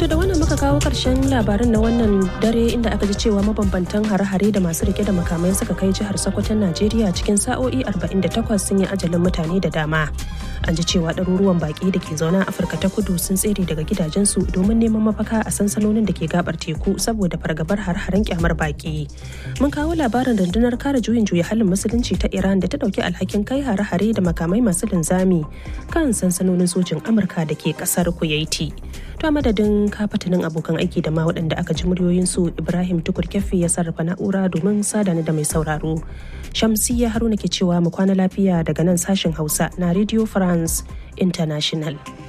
To da wannan muka kawo ƙarshen labarin na wannan dare inda aka ji cewa mabambantan hare-hare da masu rike da makamai suka kai jihar Sokoton Najeriya cikin sa'o'i 48 sun yi ajalin mutane da dama. An ji cewa ɗaruruwan baƙi da ke zaune a Afirka ta kudu sun tsere daga gidajensu domin neman mafaka a sansanonin da ke gabar teku saboda fargabar har-haren kyamar baƙi. Mun kawo labarin rundunar kare juyin juya halin musulunci ta Iran da ta ɗauki alhakin kai hare-hare da makamai masu linzami kan sansanonin sojin Amurka da ke ƙasar Kuwaiti. To a madadin kafatanin abokan aiki da ma waɗanda aka ji muryoyinsu Ibrahim Tukur Keffi ya sarrafa na'ura domin sadani da mai sauraro. Shamsiyya Haruna ke cewa mu kwana lafiya daga nan sashen Hausa na Radio France International.